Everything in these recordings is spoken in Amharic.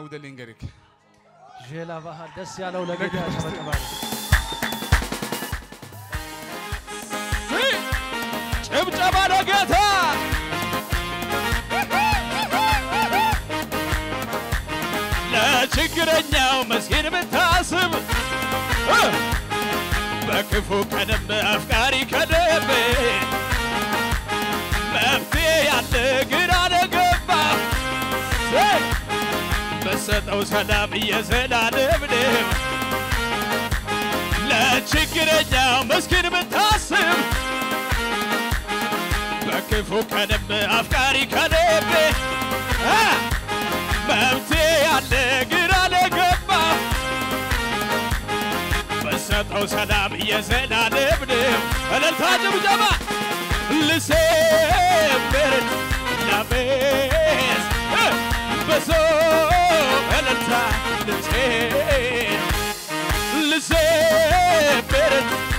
ውደ ልንገርክ ዤላ ባህል ደስ ያለው ለጌታ ያጨበጭባል። ጭብጨባ ለጌታ ለችግረኛው መስኪን ብታስብ እ በክፉ ቀንም አፍቃሪ ከልብ መፍትሄ ያለ ግራ ለገባ በሰጠው ሰላም እየዘላለም ነው ለችግረኛው መስኪን ብታስብ በክፉ ቀንም አፍቃሪ ከልብ እ መፍትሄ ያለ ግራ ለገባ በሰጠው ሰላም እየዘላለም ነው። እልልታ ጭብጨባ ልሴብር ላሜስ እ በሶ እልልታ ልሴ ልሴብር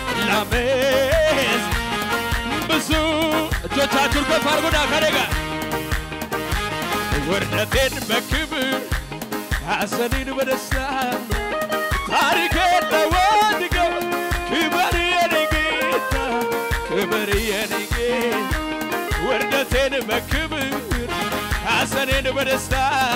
ላሜስ ብዙ እጆቻችሁን ከፍ አድርጉና ከኔ ጋር ውርደቴን በክብር ሐዘኔን በደስታ ታሪኬን ለወድገው ክበር የኔ ጌታ ክበር የኔ ጌታ ውርደቴን በክብር ሐዘኔን በደስታ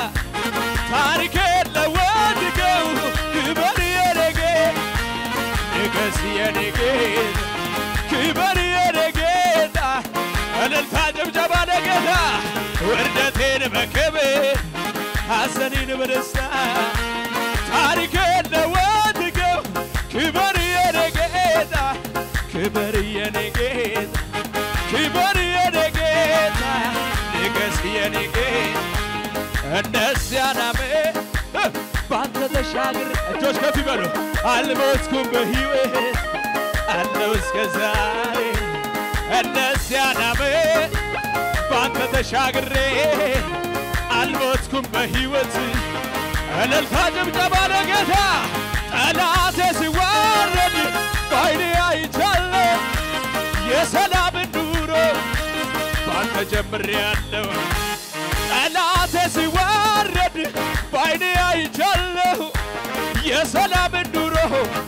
ታሪኬን ለወድገው ክበር የኔ ጌታ ንገስ የኔ ጌታ ክበር የኔ ጌታ እልልታ ጭብጨባ ለጌታ ውርደቴን በክብር ሐዘኔን በደስታ ታሪኬን ለወድገው ክበር የኔ ጌታ ክበር የኔ ጌታ ክበር የኔ ጌታ ንገስ የኔ ጌታ እንደዚያ ናሜ ባንተ ተሻግር እጆች ከፍ ይበሉ አልሞትኩም በሕይወት አለው እስከ ዛሬ እንደዚያ ናሜ ባንተ ተሻግሬ አልሞትኩም በሕይወት እልልታ ጭብጨባ ለጌታ ጠላቴ ሲዋረድ በዓይኔ አይቻለሁ የሰላምን ኑሮ ባንተ ጀምሬአለሁ ጠላቴ ሲዋረድ በዓይኔ አይቻለሁ የሰላምን ኑሮ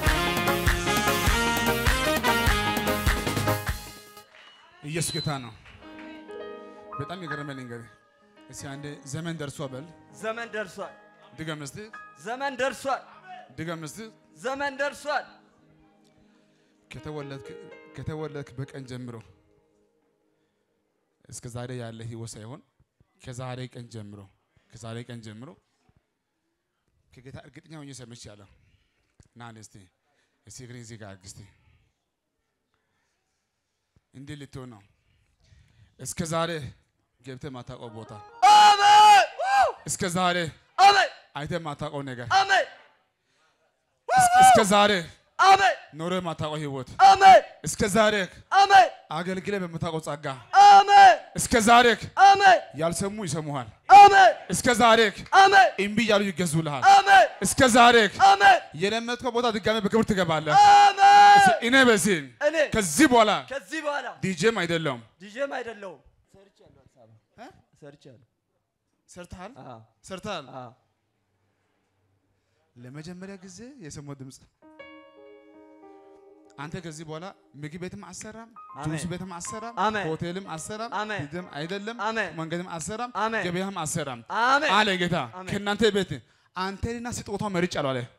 ኢየሱስ ጌታ ነው። በጣም የገረመ ልንገርህ እስኪ አንዴ ዘመን ደርሷ በል ዘመን ደርሷል። ድገም እስቲ ዘመን ደርሷል። ድገም እስቲ ዘመን ደርሷል። ከተወለድክ ከተወለድክ በቀን ጀምሮ እስከ ዛሬ ያለ ህይወት ሳይሆን ከዛሬ ቀን ጀምሮ ከዛሬ ቀን ጀምሮ ከጌታ እርግጠኛ ሆኜ ሰምቻለሁ። ና አንዴ እስቲ እስቲ እግሬን እዚህ ጋር አድርግ እስቲ እንዲህ ልትሆን ነው። እስከ ዛሬ ገብተህ ማታውቀው ቦታ አሜን እስከ ዛሬ አሜን አይተህ ማታውቀው ነገር አሜን እስከ ዛሬ አሜን ኖረህ ማታውቀው ህይወት አሜን እስከ ዛሬ አሜን አገልግለህ በምታውቀው ጸጋ አሜን እስከ ዛሬ አሜን ያልሰሙ ይሰሙሃል። አሜን እስከ ዛሬ አሜን እምቢ እያሉ ይገዙልሃል። አሜን እስከ ዛሬ አሜን የለመድከው ቦታ ድጋሜ በክብር ትገባለህ። አሜን እኔ በዚህ እኔ ከዚህ በኋላ ከዚህ በኋላ ዲጄም አይደለሁም። ዲጄም አይደለሁም ሰርቻለሁ አዲስ አበባ ሰርቻለሁ ሰርተሃል አዎ ሰርተሃል። አዎ ለመጀመሪያ ጊዜ የሰማው ድምፅ አንተ ከዚህ በኋላ ምግብ ቤትም አሰራም፣ አሜን። ጁስ ቤትም አሰራም፣ አሜን። ሆቴልም አሰራም፣ አሜን። ዲጄም አይደለም፣ አሜን። መንገድም አሰራም፣ አሜን። ገበያም አሰራም አሜን አለ ጌታ። አሜን። ከእናንተ ቤት አንተንና ስጦታው መርጫለሁ አለ።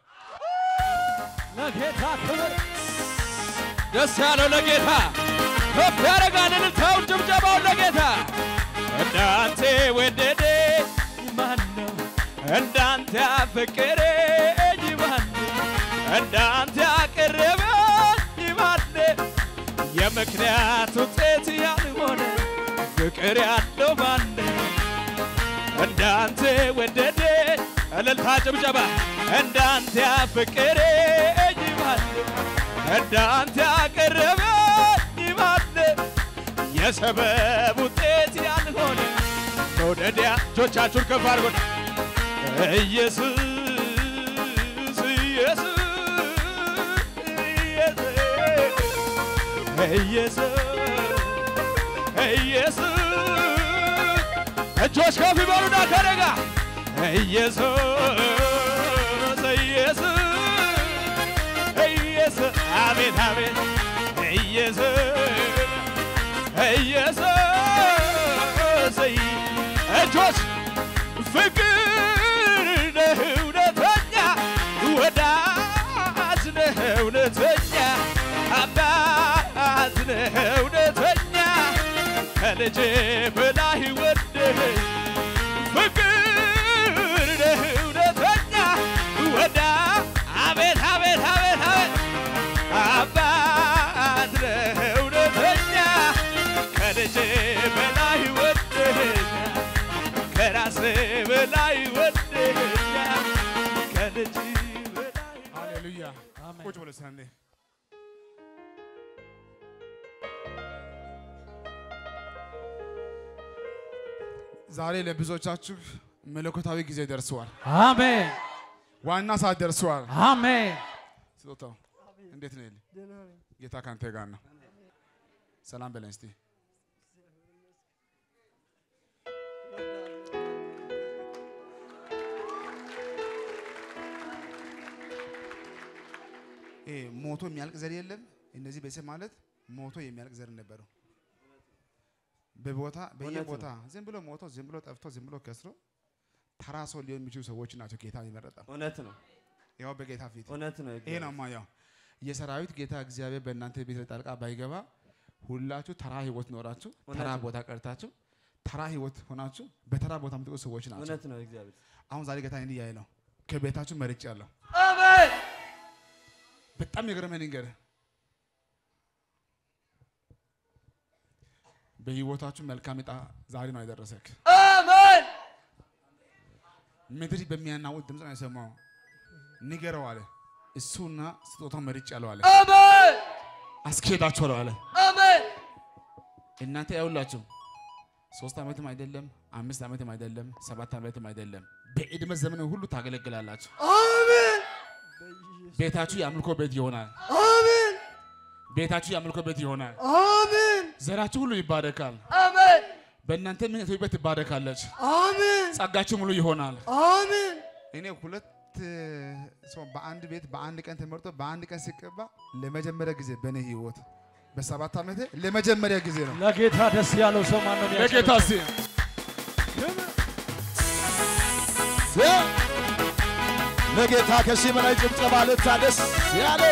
ለጌታ ክብር ደስ ያለው ለጌታ ከፍ ያደርጋል እልልታውን ጭብጨባውን ለጌታ እንዳንተ ወደደ ማን ነው እንዳንተ ያፈቀረኝ ማን ነው እንዳንተ ያቀረበኝ ማን ነው የምክንያት ውጤት ያልሆነ ፍቅር ያለው ማን ነው እንዳንተ ወደደ እልልታ ጭብጨባ እንዳንተ ያፈቀረኝ ማን ነው እንዳንተ ያቀረበኝ ማን ነው የሰበብ ውጤት ያልሆነ መውደዲያ እጆቻችሁን ከፍ አድርጉን ኢየሱስ ኢየሱስ ኢየሱስ ኢየሱስ እጆች ከፍ ይበሉና ከኔ ጋር ኢየሱስ ኢየሱስ ኢየሱስ አቤት አቤት ኢየሱስ ኢየሱስ እጆች ፍቅር ነህ እውነተኛ ወዳጅ ነህ እውነተኛ አባት ነህ እውነተኛ ከልጅ በላይ ወደህ ፍቅር ነህ እውነተኛ ወዳ አቤት አቤት አቤት አቤት አባት ነህ እውነተኛ ከልጅ በላይ ወደኛ ከራስ በላይ ወደኛ ከልጅ በላይ ሃሌሉያ አሜን። ቁጭ ብሎ ሰንዴ ዛሬ ለብዙዎቻችሁ መለኮታዊ ጊዜ ደርሰዋል። አሜን ዋና ሰዓት ደርሰዋል። አሜን ስጦታው እንዴት ነው? ኤሊ? ጌታ ካንተ ጋር ነው። ሰላም በለን እስቲ። ይሄ ሞቶ የሚያልቅ ዘር የለም። እነዚህ ቤተሰብ ማለት ሞቶ የሚያልቅ ዘር ነበረው። በቦታ በየቦታ ዝም ብሎ ሞቶ ዝም ብሎ ጠፍቶ ዝም ብሎ ከስሮ ተራ ሰው ሊሆን የሚችሉ ሰዎች ናቸው ጌታ የመረጠው። እውነት ነው፣ ያው በጌታ ፊት እውነት ነው። ይሄ ነው ማያው የሰራዊት ጌታ እግዚአብሔር በእናንተ ቤት ላይ ጣልቃ ባይገባ ሁላችሁ ተራ ህይወት ኖራችሁ ተራ እውነት ነው። ቦታ ቀርታችሁ ተራ ህይወት ሆናችሁ በተራ ቦታ የምትቆዩ ሰዎች ናቸው። እውነት ነው። እግዚአብሔር አሁን ዛሬ ጌታ እንዲህ እያለ ነው ከቤታችሁ መርጭ ያለው አሜን። በጣም የገረመኝ ነገር በህይወታችሁ መልካም ዕጣ ዛሬ ነው የደረሰክ። አሜን። ምድር በሚያናውጥ ድምፅ ነው የሰማው። ንገረው አለ እሱና ስጦታው መርጭ ያለው አለ አሜን። አስኬዳችኋለሁ አለ። አሜን። እናንተ ያውላችሁ ሶስት ዓመትም አይደለም አምስት ዓመትም አይደለም ሰባት ዓመትም አይደለም በዕድሜ ዘመን ሁሉ ታገለግላላችሁ። አሜን። ቤታችሁ የአምልኮ ቤት ይሆናል። አሜን። ቤታችሁ የአምልኮ ቤት ይሆናል። አሜን። ዘራችሁ ሁሉ ይባረካል። አሜን። በእናንተ ምን ኢትዮጵያ ትባረካለች። አሜን። ጸጋችሁ ሙሉ ይሆናል። አሜን። እኔ ሁለት ሰው በአንድ ቤት በአንድ ቀን ተመርጦ በአንድ ቀን ሲቀባ ለመጀመሪያ ጊዜ በእኔ ህይወት በሰባት ዓመቴ ለመጀመሪያ ጊዜ ነው። ለጌታ ደስ ያለው ሰው ማን ነው? ለጌታ ሲ ለጌታ ከሺህ በላይ ጭብጨባ ልታ ደስ ያለው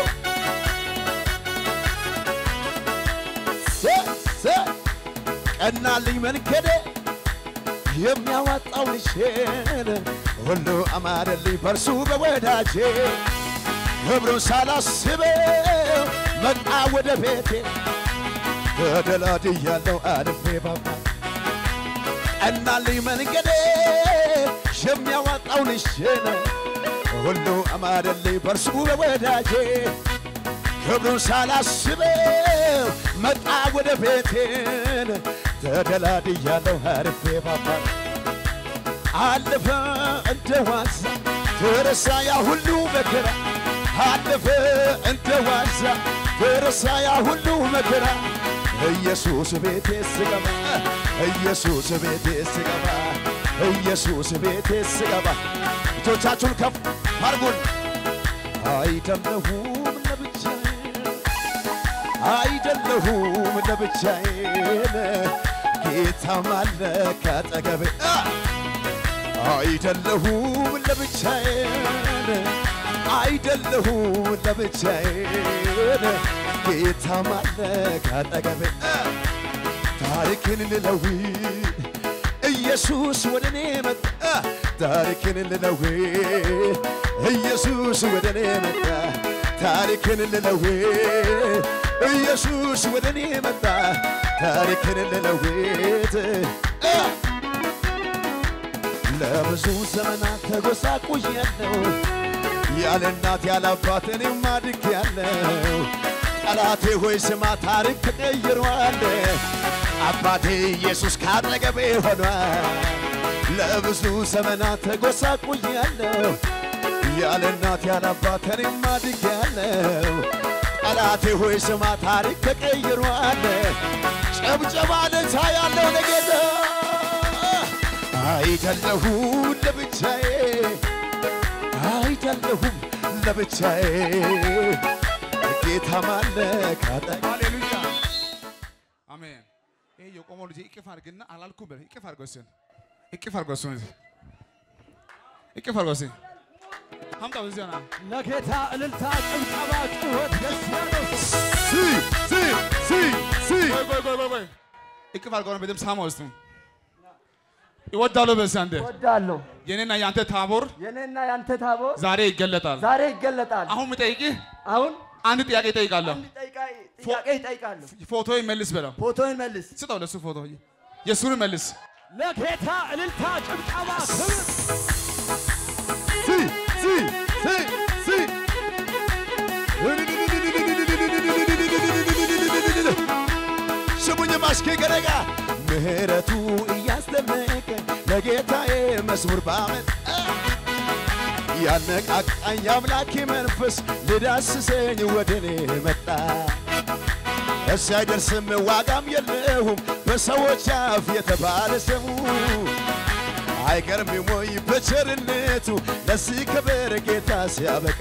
ሴ- ሴ- ቀናልኝ መንገዴ የሚያዋጣው ልሼን ሁሉ አማረልኝ በርሱ በወዳጄ ክብሩን ሳላስበው መጣ ወደ ቤቴ ተደላድያለሁ አልፌ ባባ ቀናልኝ መንገዴ የሚያዋጣው ልሼን ሁሉ አማረልኝ በርሱ በወዳጄ ክብሩን ሳላስበው መጣ ወደ ቤቴን ተደላድያለሁ አርፌ ባባ አለፈ እንደ ዋዛ ተረሳ ያ ሁሉ መከራ አለፈ እንደ ዋዛ ተረሳ ያ ሁሉ መከራ ኢየሱስ ቤቴ ስገባ ኢየሱስ ቤቴ ስገባ ኢየሱስ ቤቴ ስገባ እጆቻችሁን ከፍ አድርጉን አይደለሁም ለብቻዬ አይደለሁም ለብቻዬን ጌታም አለ ካጠገቤ አ! አይደለሁም ለብቻዬን አይደለሁም ለብቻዬን ጌታም አለ ካጠገቤ አ! ታሪክን ልለውጥ ኢየሱስ ወደ እኔ መጣ ታሪክን ልለውጥ ኢየሱስ ወደ እኔ መጣ ታሪክን ልለውጥ ኢየሱስ ወደ እኔ መጣ ታሪክን ልለውጥ አ! ለብዙ ዘመናት ተጎሳቁያለሁ ያለ እናት ያለ አባት እኔም አድጌያለሁ ጠላቴ ሆይ ስማ ታሪክ ተቀይሯል አባቴ ኢየሱስ ካጠገቤ ሆኗል ለብዙ ዘመናት ተጎሳቁያለሁ ያለ እናት ያለ አባት እኔም አድጌያለሁ ጠላቴ ሆይ ስማ ታሪክ ተቀይሯል ጨብጨባ ለታ ያለው ለጌታ አይደለሁም ለብቻዬ አይደለሁም ለብቻዬ ጌታ ማለ ካጠገቤ ሃሌሉያ አሜን። ይሄ የቆመው ልጅ እቅፍ አድርግና አላልኩም በል እቅፍ አድርገው እሱን እቅፍ አድርገው እሱን እቅፍ አድርገው እሱን አምጣው እዚህ ና ለጌታ እልልታ፣ ጭብጨባ፣ ጩኸት ደስ ያለው ሰው ሲ ሲ ሲ ሲ ቆይ ቆይ ቆይ ቆይ ቆይ እቅፍ አድርገው ነው በደምብ ሳማ ውስጥ ይወዳሉ በዚህ አንተ ወዳለሁ የኔና የአንተ ታቦር የኔና ያንተ ታቦር ዛሬ ይገለጣል። ዛሬ ይገለጣል። አሁን የምጠይቅህ አሁን አንድ ጥያቄ እጠይቃለሁ። አንድ ጠይቃ- ጥያቄ ይጠይቃለሁ። ፎቶ መልስ በለው። ፎቶን መልስ። ስጠው ለሱ ፎቶ የእሱን መልስ። ለጌታ እልልታ፣ ጭብጨባ፣ ክብር ሲ ሲ ሲ ሲ ስሙኝ ማሽኬ ገረጋ ምህረቱ እያስደነቀ ለጌታዬ መዝሙር ባመት ያነቃቃኝ አምላኬ መንፈስ ልዳስሰኝ ወደ እኔ መጣ። እስ አይደርስም ዋጋም የለውም በሰዎች አፍ የተባለ ስሙ አይገርምም ወይ በቸርነቱ ለዚህ ክብር ጌታ ሲያበቃ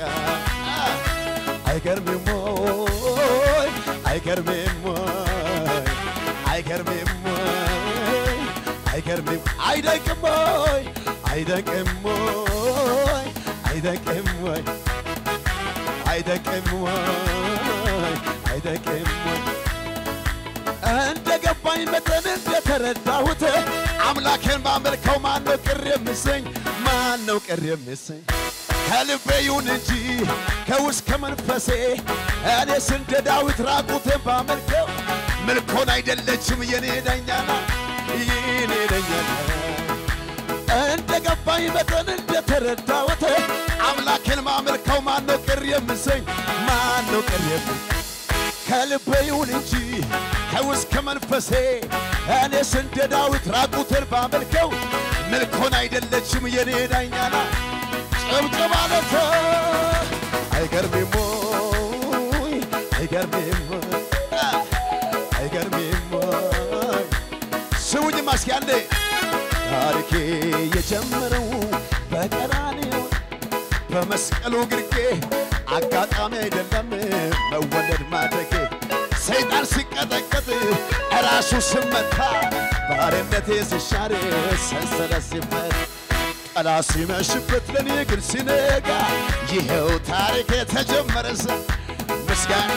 አይገርምም ወይ አይገርምም ወይ አይገርምም ወይ አይገርምም አይደንቅም ወይ አይደንቅም ወይ አይደንቅም ወይ አይደንቅም ወይ አይደንቅም ወይ እንደ ገባኝ መጠን እንደተረዳሁት አምላኬን ባመልከው ማን ነው ቅር የምሰኝ? ማን ነው ቅር የምሰኝ? ከልቤ ይሁን እንጂ ከውስጥ ከመንፈሴ እኔስ እንደ ዳዊት ራቁቴን ባመልከው ምልኮን አይደለችም የኔ ዳኛና የኔ ዳኛና እንደ ገባኝ መጠን እንደተረዳሁት አምላኬን ማመልከው ማን ነው ቅር የምሰኝ? ማን ነው ቅር የምሰኝ? ከልቤ ይሁን እንጂ ከውስጥ ከመንፈሴ እኔስ እንደ ዳዊት ራቁትን ባመልከው ምልኮን አይደለችም የኔ ዳኛና ጭብጭብ አለፈ አይገርምም ወይ አይገርምም ወይ አይገርምም ወይ ስሙኝ ማስኪ አንዴ ታሪኬ የጀመረው በቀራንዮ በመስቀሉ ግርጌ አጋጣሚ አይደለም መወለድ ማደጌ ሰይጣን ሲቀጠቀጥ እራሱ ስመታ ባርነቴ ሲሻር ሰንሰለት ሲፈታ ጠላት ሲመሽበት ለእኔ ግን ሲነጋ ይኸው ታሪክ የተጀመረ ዘ ምስጋና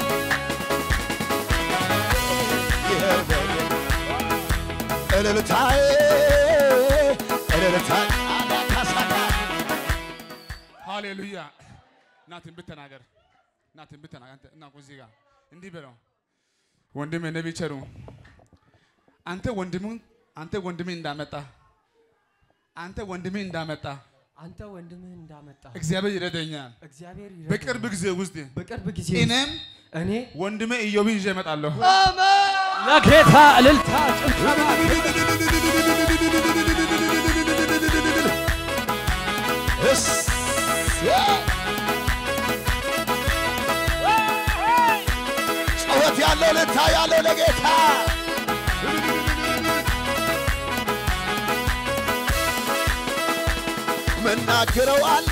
ይኸው ደግሞ እልልታዬ እልልታዬ አዳካሳካ ሃሌሉያ እና ትንቢት ተናገር እና ትንቢት ተናገር አንተ እና እዚህ ጋር እንዲህ በለው ወንድሜ ነቢይ ቸሩ አንተ ወንድሙን አንተ ወንድሜ እንዳመጣ አንተ ወንድሜ እንዳመጣ አንተ ወንድምህ እንዳመጣ እግዚአብሔር ይረዳኛል። እግዚአብሔር በቅርብ ጊዜ ውስጥ በቅርብ ጊዜ እኔም እኔ ወንድሜ ኢዮብን ይዤ እመጣለሁ። ለጌታ እልልታ፣ ጭብጨባ፣ ጩኸት ያለው ልታ ያለው ለጌታ መናገረው አለ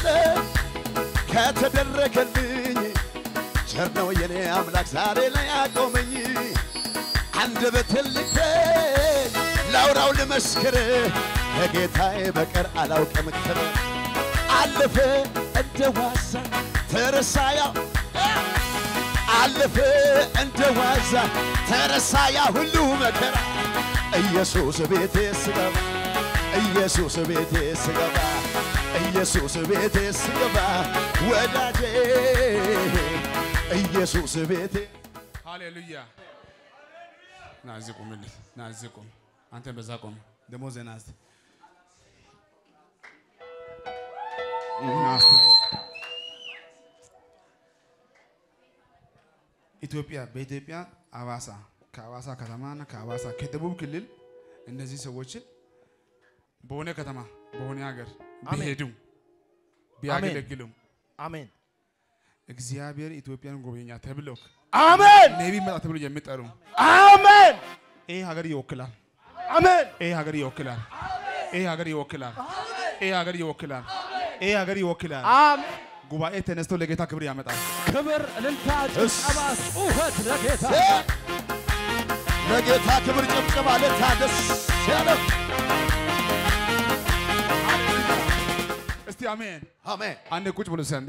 ከተደረገልኝ ቸር ነው የኔ አምላክ ዛሬ ላይ ያቆመኝ አንደበትን ልክፈት ላውራው ልመስክር ከጌታዬ በቀር አላውቅም ክብር አለፈ እንደ ዋዛ ተረሳያ አለፈ እንደ ዋዛ ተረሳ ያ ሁሉ መከራ ኢየሱስ ቤቴ ስገባ ኢየሱስ ቤቴ ስገባ ኢየሱስ ቤቴ ስገባ ወዳጄ ኢየሱስ ቤቴ ሃሌሉያ ና እዚህ ቁምልኝ። ና እዚህ ቁም። አንተ በዛ ቁም። ደግሞ ዜና እስቲ ና እስቲ። ኢትዮጵያ በኢትዮጵያ አዋሳ ከአዋሳ ከተማና ከአዋሳ ከደቡብ ክልል እነዚህ ሰዎችን በሆነ ከተማ በሆነ ሀገር አሜን። ቢሄዱ ቢያገለግሉም አሜን እግዚአብሔር ኢትዮጵያን ጎበኛ ተብለው አሜን ነቢ መጣ ተብሎ የሚጠሩ አሜን ይህ ሀገር ይወክላል። አሜን ይህ ሀገር ይወክላል። ይሄ ሀገር ይወክላል። ይሄ ሀገር ይወክላል። ይሄ ሀገር ይወክላል። አሜን። ጉባኤ ተነስቶ ለጌታ ክብር ያመጣል። ክብር፣ እልልታ፣ ጭብጨባ፣ ጩኸት ለጌታ ለጌታ ክብር ጭብጨባ ለታ ደስ ያለው እስቲ አሜን። አሜን አንዴ ቁጭ ብሎ ሰንዴ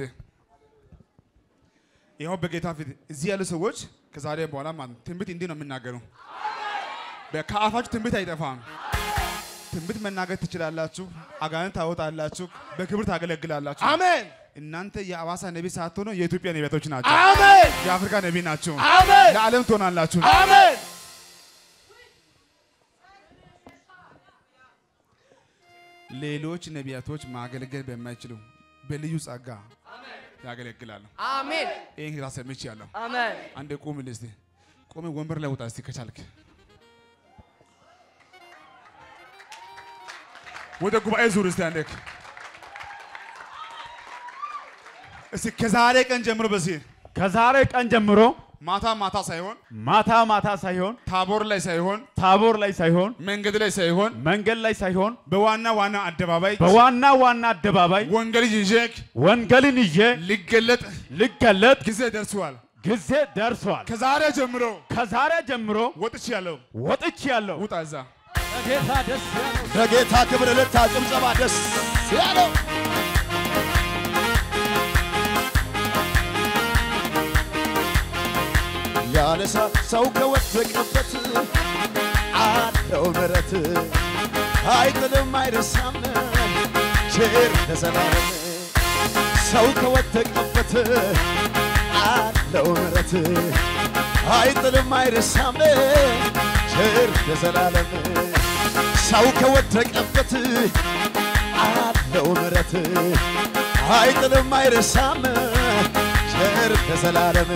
ይኸው በጌታ ፊት እዚህ ያሉ ሰዎች ከዛሬ በኋላ ማለት ነው ትንቢት እንዲህ ነው የሚናገሩ። በ- ከአፋችሁ ትንቢት አይጠፋም። ትንቢት መናገር ትችላላችሁ። አጋንንት ታወጣላችሁ። በክብር ታገለግላላችሁ። አሜን እናንተ የአዋሳ ነቢ ሳትሆኑ የኢትዮጵያ ነቢያቶች ናቸው። አሜን የአፍሪካ ነቢ ናቸው። አሜን ለዓለም ትሆናላችሁ። አሜን ሌሎች ነቢያቶች ማገልገል በማይችሉ በልዩ ጸጋ ያገለግላሉ። አሜን። ይህን ጌታ ሰምቻለሁ። አሜን። አንዴ ቁም እስቲ ቁም፣ ወንበር ላይ ውጣ እስቲ ከቻልክ ወደ ጉባኤ ዙር እስቲ አንዴ እስቲ ከዛሬ ቀን ጀምሮ በዚህ ከዛሬ ቀን ጀምሮ ማታ ማታ ሳይሆን ማታ ማታ ሳይሆን ታቦር ላይ ሳይሆን ታቦር ላይ ሳይሆን መንገድ ላይ ሳይሆን መንገድ ላይ ሳይሆን በዋና ዋና አደባባይ በዋና ዋና አደባባይ ወንጌል ይዤ ወንጌልን ይዤ ሊገለጥ ልገለጥ ጊዜ ደርሷል። ጊዜ ደርሷል። ከዛሬ ጀምሮ ከዛሬ ጀምሮ ወጥቻለሁ። ወጥቼ ያለው ውጣ እዛ ለጌታ ደስ ያለው ለጌታ ክብር ለታ ጭብጨባ ደስ ያለው ያነሳ ሰው ከወደቀበት አለው ምሕረት አይጥልም አይረሳም ቸር ለዘላለም ሰው ከወደቀበት አለው ምሕረት አይጥልም አይረሳም ቸር ለዘላለም ሰው ከወደቀበት አለው ምሕረት አይጥልም አይረሳም ቸር ለዘላለም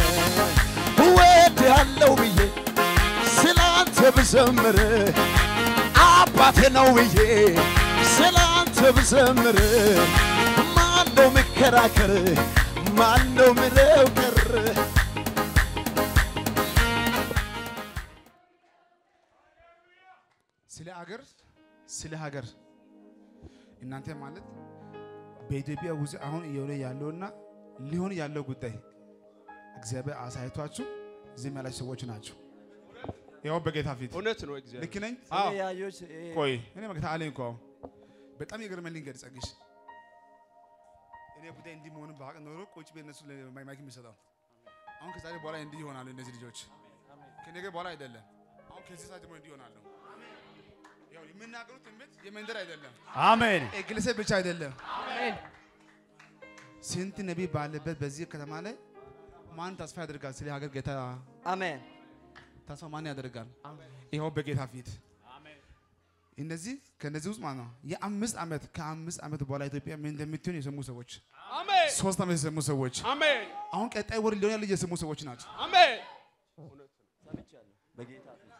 ወድ ያለው ብዬ ስላንተ ብዘምር አባቴ ነው ብዬ ስላንተ ብዘምር ማነው ምከራከር ማነው ምለው ቀር ስለ አገር ስለ ሀገር እናንተ ማለት በኢትዮጵያ ውስጥ አሁን እየሆነ ያለውና ሊሆን ያለው ጉዳይ እግዚአብሔር አሳይቷችሁ ዝም ያላችሁ ሰዎች ናቸው። ያው በጌታ ፊት እውነት ነው እግዚአብሔር ልክ ነኝ? ስለ ያዮች ቆይ እኔ መግታ አለኝ እኮ አሁን በጣም የገረመኝ ልንገር ጸግሽ እኔ ጉዳይ እንዲህ መሆኑን ባቅ ኖሮ ቁጭ ቤት እነሱ ማይክ የሚሰጠው አሁን ከዛሬ በኋላ እንዲህ ይሆናሉ እነዚህ ልጆች ከነገ በኋላ አይደለም አሁን ከዚህ ሰዓት ጀምሮ እንዲህ ይሆናሉ ያው የምናገሩት ትንቢት የመንደር አይደለም አሜን ግለሰብ ብቻ አይደለም አሜን። ስንት ነቢይ ባለበት በዚህ ከተማ ላይ ማን ተስፋ ያደርጋል ስለ ሀገር ጌታ አሜን ተስፋ ማን ያደርጋል ይኸው በጌታ ፊት እነዚህ ከነዚህ ውስጥ ማለት ነው የአምስት ዓመት ከአምስት ዓመት በኋላ ኢትዮጵያ ምን እንደምትሆን የሰሙ ሰዎች አሜን ሶስት ዓመት የሰሙ ሰዎች አሜን አሁን ቀጣይ ወር ሊሆን ያለ የሰሙ ሰዎች ናቸው። አሜን በጌታ ፊት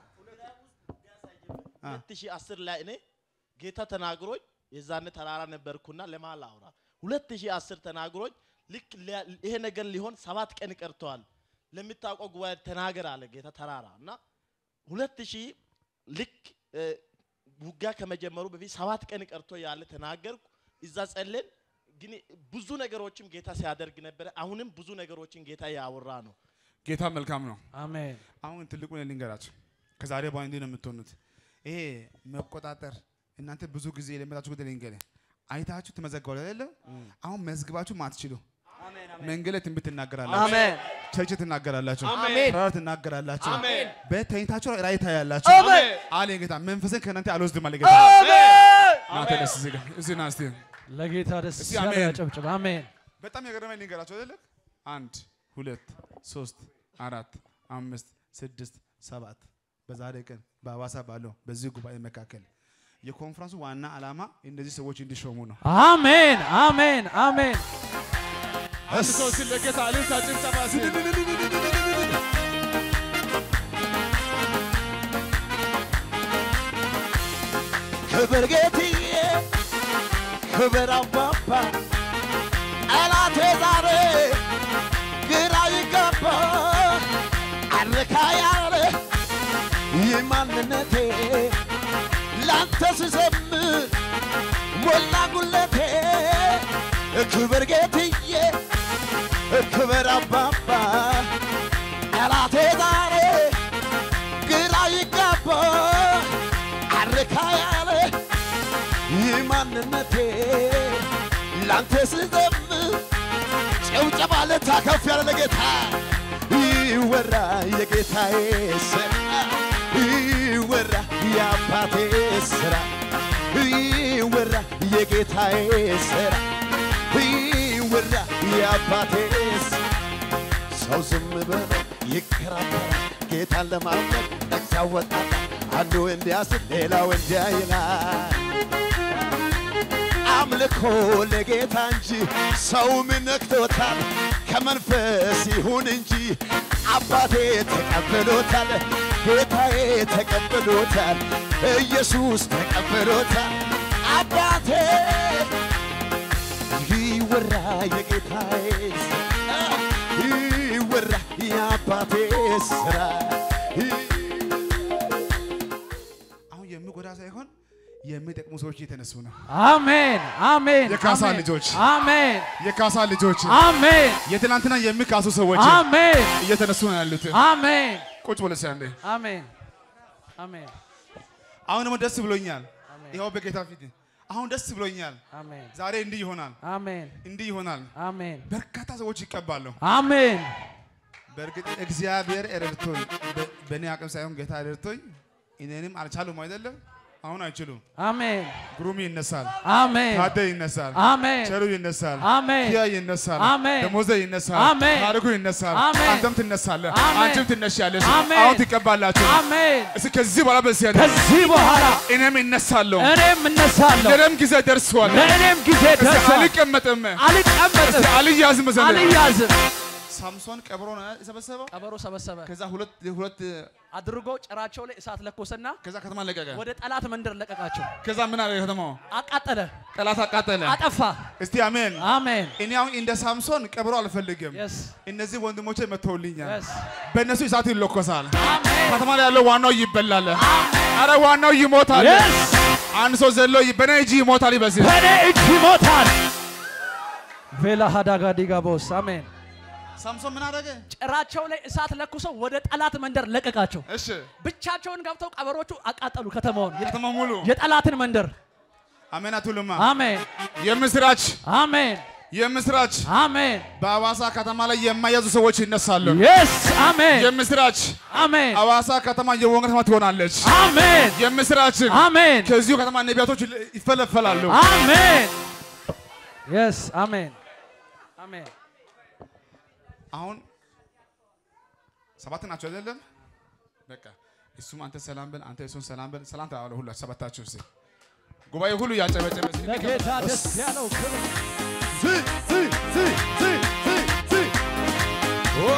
አ። 2010 ላይ እኔ ጌታ ተናግሮኝ የዛኔ ተራራ ነበርኩና ለማል አውራ 2010 ተናግሮኝ ልክ ሊያ- ይሄ ነገር ሊሆን ሰባት ቀን ቀርተዋል ለሚታወቀው ጉባኤ ተናገር አለ ጌታ ተራራ እና 2000 ልክ እ፣ ውጊያ ከመጀመሩ በፊት ሰባት ቀን ቀርቶ ያለ ተናገርኩ እዛ ጸለን ግን ብዙ ነገሮችም ጌታ ሲያደርግ ነበረ አሁንም ብዙ ነገሮችን ጌታ ያወራ ነው ጌታ መልካም ነው። አሜን። አሁን ትልቁ ልንገራችሁ፣ ከዛሬ በኋላ እንዲህ ነው የምትሆኑት። ይሄ መቆጣጠር እናንተ ብዙ ጊዜ የለመዳችሁ ጉዳይ ልንገርህ፣ አይታችሁ ትመዘገባሉ አይደለ? አሁን መዝግባችሁ ማትችሉ አሜን መንገድ ላይ ትንቢት ትናገራላችሁ፣ አሜን ቸርች ትናገራላችሁ፣ አሜን። ተራራ ትናገራላችሁ፣ አሜን በተኝታችሁ ራእይ ታያላችሁ። አሜን አለ ጌታ መንፈስን ከእናንተ አልወስድም አለ ጌታ። ና ተነስ እዚህ ጋር እዚህ ና እስቲ ለጌታ ደስ እስቲ ያለ አሜን። ያጨብጭብ። አሜን። በጣም የገረመኝ ልንገራችሁ አይደለ? አንድ ሁለት ሶስት አራት አምስት ስድስት ሰባት በዛሬ ቀን በአዋሳ ባለው በዚህ ጉባኤ መካከል የኮንፈረንሱ ዋና ዓላማ እነዚህ ሰዎች እንዲሾሙ ነው። አሜን። አሜን። አሜን። አንድ ሰው ሲል ለጌታ እልልታ ጭብጨባ ሲል ክብር ጌትዬ ክብር አባባ ጠላቴ ዛሬ ግራ ይገባ አርካ ያለ ይህ ማንነቴ ላንተ ስዘምር ሞላ ጉለቴ ክብር ጌትዬ ክብር አባባ ጠላቴ ዛሬ ግራ ይጋባ አርካ ያለ ይህ ማንነቴ ላንተ ስዘምር ጭብጨባ ልታከፍ ያለ ለጌታ ይወራ የጌታዬ ስራ ይወራ የአባቴ ስራ ይወራ የጌታዬ ስራ ይወራ የአባቴ ስራ ሰው ዝም ብሎ ይከራከራል ጌታን ለማምለክ ነቅሳ ወጣታ አንዱ እንዲያስብ ሌላው እንዲያ ይላል አምልኮ ለጌታ እንጂ ሰው ምን ነክቶታል? ከመንፈስ ይሁን እንጂ አባቴ ተቀብሎታል፣ ጌታዬ ተቀብሎታል፣ ኢየሱስ ተቀብሎታል። አባቴ ይወራ የጌታዬ ስራ ይወራ የአባቴ ስራ አሁን የሚጎዳ ሳይሆን የሚጠቅሙ ሰዎች እየተነሱ ነው። አሜን አሜን የካሳ አሜን፣ ልጆች። አሜን የካሳ ልጆች አሜን የትናንትና የሚካሱ ሰዎች አሜን እየተነሱ ነው ያሉት። አሜን ቁጭ ብለሽ አንዴ። አሜን አሜን አሁን ደግሞ ደስ ብሎኛል። አሜን ይኸው በጌታ ፊት አሁን ደስ ብሎኛል። አሜን ዛሬ እንዲህ ይሆናል፣ አሜን እንዲህ ይሆናል። አሜን በርካታ ሰዎች ይቀባሉ። አሜን በእርግጥ እግዚአብሔር ረድቶኝ በ- በእኔ አቅም ሳይሆን ጌታ ረድቶኝ እኔንም አልቻሉም አይደለም። አሁን አይችሉም። አሜን ግሩም ይነሳል፣ አሜን ታደ ይነሳል፣ አሜን ቸሩ ይነሳል፣ አሜን ኪያ ይነሳል፣ አሜን ደሞዘ ይነሳል፣ አሜን ታሪኩ ይነሳል፣ አሜን አንተም ትነሳለህ፣ አሜን አንቺም ትነሻለሽ። አሜን አሁን ትቀባላችሁ። አሜን እስኪ ከዚህ በኋላ በዚህ ያለ ከዚህ በኋላ እኔም እነሳለሁ፣ እኔም እነሳለሁ ለእኔም ጊዜ ደርሷል። ለእኔም ጊዜ እስኪ ደርሷል አልቀመጥም፣ አልቀመጥም እስኪ አልያዝም መሰለኝ። አልያዝም ሳምሶን ቀብሮ ነው የሰበሰበው። ቀበሮ ሰበሰበ ከዛ ሁለት ሁለት አድርጎ ጭራቸው ላይ እሳት ለኮሰና ከዛ ከተማ ለቀቀ። ወደ ጠላት መንደር ለቀቃቸው ከዛ ምን አለ ከተማው? አቃጠለ ጠላት አቃጠለ። አጠፋ እስቲ አሜን። አሜን እኔ አሁን እንደ ሳምሶን ቀብሮ አልፈልግም። የስ እነዚህ ወንድሞቼ መተውልኛል። የስ በእነሱ እሳት ይለኮሳል። አሜን ከተማ ላይ ያለው ዋናው ይበላል። አረ ዋናው ይሞታል። የስ አንድ ሰው ዘሎ ይ- በእኔ እጅ ይሞታል ይበስል በእኔ እጅ ይሞታል ቬላ ሀዳጋ ዲጋቦስ አሜን ሳምሶን ምን አደረገ? ጭራቸው ላይ እሳት ለኩሰው ወደ ጠላት መንደር ለቀቃቸው እሺ ብቻቸውን ገብተው ቀበሮቹ አቃጠሉ ከተማውን ከተማ ሙሉ የጠላትን መንደር አሜን አትሉማ? አሜን የምስራች አሜን የምስራች አሜን በአዋሳ ከተማ ላይ የማያዙ ሰዎች ይነሳሉ። የስ አሜን የምስራች አሜን አዋሳ ከተማ የወንጌል ከተማ ትሆናለች። አሜን የምስራች አሜን ከዚሁ ከተማ ነቢያቶች ይፈለፈላሉ። አሜን የስ አሜን አሜን አሁን ሰባት ናቸው አይደለም? በቃ እሱም አንተ ሰላም በል፣ አንተ እሱን ሰላም በል። ሰላም ተባባሉ ሁላችሁ ሰባታችሁ። እስኪ ጉባኤ ሁሉ ያጨበጨበ እስኪ ለጌታ ደስ ያለው ክብር ሲ ሲ ሲ ሲ ሲ ሲ ኦ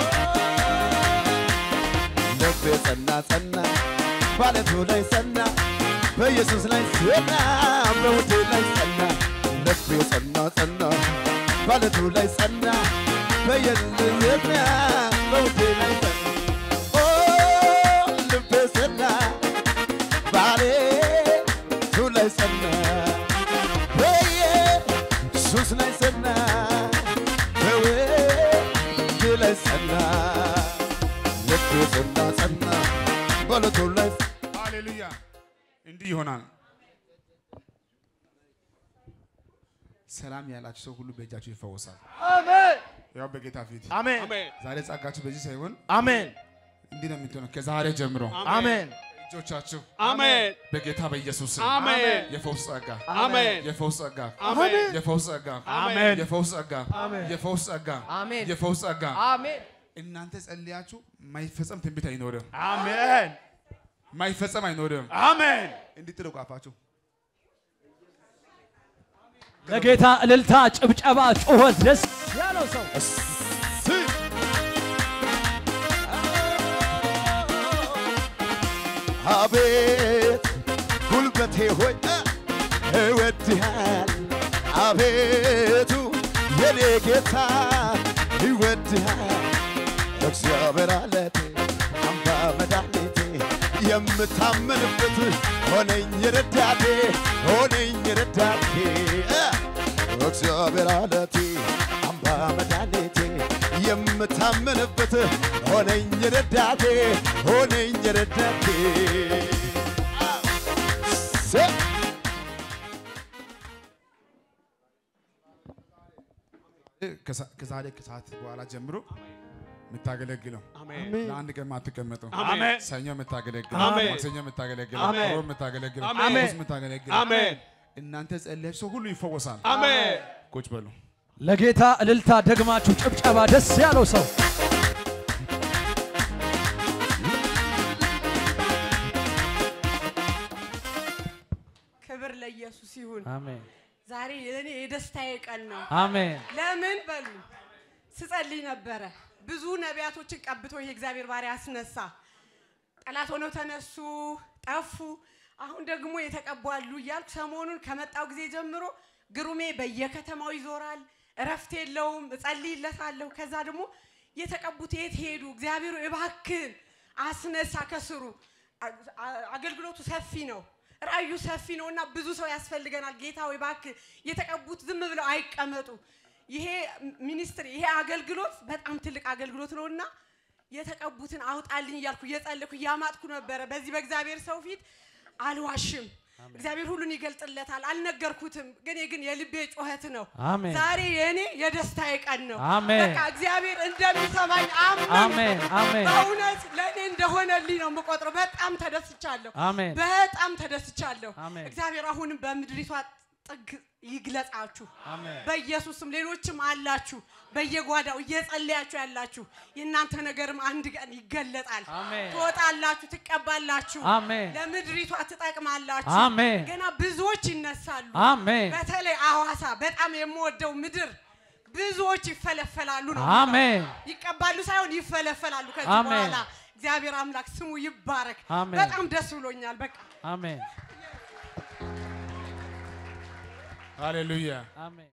ልቤ ጸና ጸና ባለቱ ላይ ጸና በኢየሱስ ላይ ጸና በውዴ ላይ ጸና ልቤ ጸና ጸና ባለቱ ላይ ጸና በኢየሱስ ጸና በውዴ ላይ ጸና ኦ ልቤ ጸና ባለቱ ላይ ጸና በኢየሱስ ላይ ጸና በውዴ ላይ ጸና ልቤ ጸና ጸና ባለቱ ላይ ሃሌሉያ። እንዲህ ይሆናል። ሰላም ያላችሁ ሰው ሁሉ በእጃችሁ ይፈወሳል። አሜን ያው በጌታ ፊት አሜን ዛሬ ጸጋችሁ በዚህ ሳይሆን አሜን እንዲህ ነው የምትሆነው። ከዛሬ ጀምሮ አሜን እጆቻችሁ አሜን በጌታ በኢየሱስ ስም አሜን የፈውስ ጸጋ አሜን የፈውስ ጸጋ አሜን የፈውስ ጸጋ አሜን የፈውስ ጸጋ አሜን የፈውስ ጸጋ አሜን የፈውስ ጸጋ አሜን እናንተ ጸልያችሁ ማይፈጸም ትንቢት አይኖርም። አሜን ማይፈጸም አይኖርም። አሜን እንዲጥሉ ቃፋችሁ ለጌታ እልልታ ጭብጨባ ጩኸት ደስ ያለው ሰው አቤት ጉልበቴ ሆይ እወድሃል አቤቱ የኔ ጌታ ይወድሃል እግዚአብሔር አለቴ አምባ መድኃኒቴ የምታመንበት ሆነኝ ረዳቴ ሆነኝ ረዳቴ እ እግዚአብሔር አለቴ አምባ መድኃኒቴ የምታመንበት ሆነኝ ረዳቴ ሆነኝ ረዳቴ ሴ ከዛ- ከዛሬ ከሰዓት በኋላ ጀምሮ የምታገለግለው ለአንድ ቀን የማትቀመጠው አሜን። ሰኞ የምታገለግል አሜን። ማክሰኞ የምታገለግል አሜን። ሮብ የምታገለግል አሜን። ሐሙስ የምታገለግል አሜን እናንተ ጸለያችሁ ሰው ሁሉ ይፈወሳል። አሜን ቁጭ በሉ። ለጌታ እልልታ ደግማችሁ ጭብጨባ ደስ ያለው ሰው ክብር ለኢየሱስ ይሁን። አሜን ዛሬ የእኔ የደስታዬ ቀን ነው። አሜን ለምን በሉ ስጸልይ ነበረ። ብዙ ነቢያቶችን ቀብቶ ይሄ እግዚአብሔር ባሪያ አስነሳ። ጠላት ሆነው ተነሱ፣ ጠፉ። አሁን ደግሞ የተቀቡ አሉ እያልኩ ሰሞኑን ከመጣው ጊዜ ጀምሮ ግሩሜ በየከተማው ይዞራል፣ እረፍት የለውም። እጸልይለታለሁ። ከዛ ደግሞ የተቀቡት የት ሄዱ? እግዚአብሔር እባክን አስነሳ ከስሩ። አ- አ- አገልግሎቱ ሰፊ ነው፣ ራእዩ ሰፊ ነው እና ብዙ ሰው ያስፈልገናል። ጌታ ወይ እባክህ የተቀቡት ዝም ብለው አይቀመጡ። ይሄ ሚኒስትሪ ይሄ አገልግሎት በጣም ትልቅ አገልግሎት ነውና የተቀቡትን አውጣልኝ እያልኩ እየጸለኩ እያማጥኩ ነበረ። በዚህ በእግዚአብሔር ሰው ፊት አልዋሽም። እግዚአብሔር ሁሉን ይገልጥለታል። አልነገርኩትም፣ ግን ግን የልቤ ጩኸት ነው። አሜን ዛሬ የእኔ የደስታዬ ቀን ነው። አሜን። በቃ እግዚአብሔር እንደሚሰማኝ አመን አሜን አሜን በእውነት ለእኔ እንደሆነልኝ ነው የምቆጥረው። በጣም ተደስቻለሁ። አሜን በጣም ተደስቻለሁ። አሜን። እግዚአብሔር አሁንም በምድሪቷ ጥግ ይግለጻችሁ። አሜን በኢየሱስም ሌሎችም አላችሁ በየጓዳው እየጸለያችሁ ያላችሁ የእናንተ ነገርም አንድ ቀን ይገለጣል። አሜን። ትወጣላችሁ፣ ትቀባላችሁ፣ አሜን ለምድሪቷ ትጠቅማላችሁ። አሜን ገና ብዙዎች ይነሳሉ። አሜን በተለይ አዋሳ በጣም የምወደው ምድር ብዙዎች ይፈለፈላሉ ነው አሜን ይቀባሉ ሳይሆን ይፈለፈላሉ። ከዚህ አሜን። በኋላ እግዚአብሔር አምላክ ስሙ ይባረክ። አሜን። በጣም ደስ ብሎኛል። በቃ አሜን ሃሌሉያ አሜን